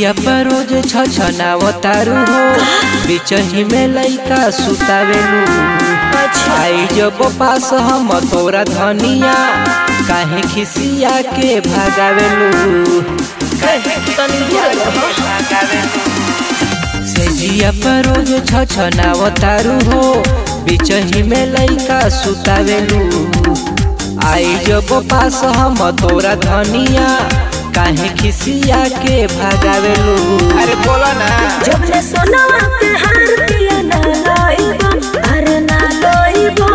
जिया पर रोज छछनावतारू हो बिचही में लइका सुतावेलू आई जब पास हम तोरा धनिया काहे खिसिया के भागावेलू से जिया पर रोज छछनावतारू हो बिचही में लइका सुतावेलू आई जब पास हम तोरा धनिया काहे खिसिया के भागावेलू अरे बोला ना जब ले सोनवा के हार पिया ना लइबो अरे ना लइबो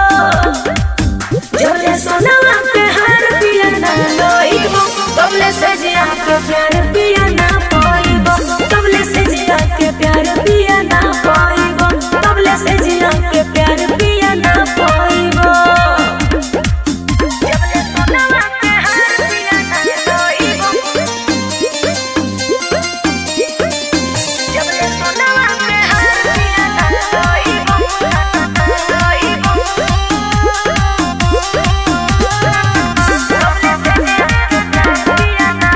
जब ले सोनवा के हार पिया ना लइबो तब ले से जिया के प्यार पिया ना पाइबो तब ले से जिया के प्यार पिया ना पाइबो तब ले से जिया के प्यार पिया ना पाइबो जब ले सोनवा के हार पिया ना लइबो जब ले सोनवा के हार पिया ना लइबो लइबो तब ले से जिया के प्यार पिया ना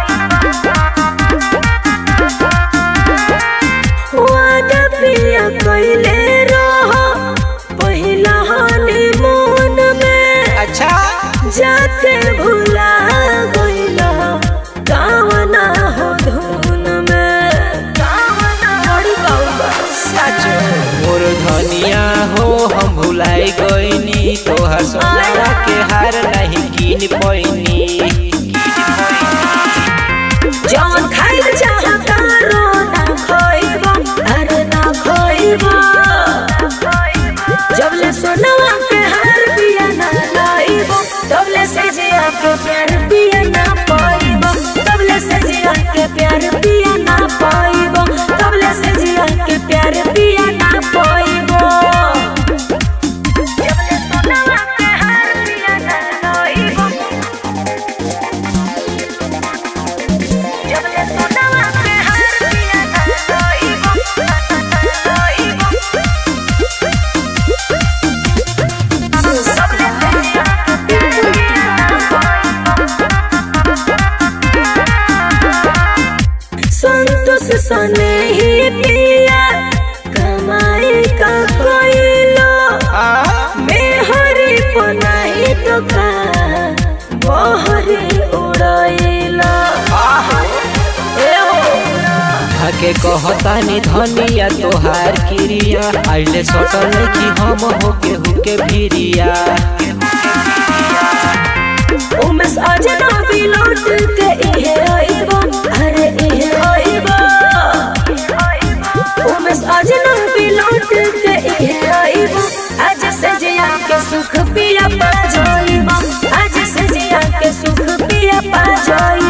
पाइबो वादा पिया कइले रहो पहिला हनीमून में अच्छा जाके भुला गइला गावना हो धुन में गावना बड़ी बाबा सच मोर धनिया हो हम भुलाई गईनी तोहर सोनारा के हार नहीं कीन पैनी जौन खाइल चाहता रो ना खोइबो अरे ना खोइबो जब ले सोनवा के हार पिया ना लाइबो तब ले से जिया के प्यार पिया ना पाइबो तब ले से जिया के प्यार पिया ना पाइबो तब ले से जिया के प्यार पिया ना पाइबो जब ले सोनवा के हार पिया ना लाइबो जब ले सोनवा के हार पिया ना लाइबो लाइबो सब ले जिया के प्यार पिया ना पाइबो संतोष सने ही पिया कमाई का कोइलो मेहरी पनाही तो का बहरी उड़ैला हके कहतानी धनिया तोहार क्रिया आइले सटल कि हम होके हुके भिरिया उमेश अजनबी लौट के इहे आइबो अरे इहे आइबो उमेश अजनबी लौट के इहे आइबो आज से जिया के सुख पिया पा जाइबो आज से जिया के सुख पिया पा जाइबो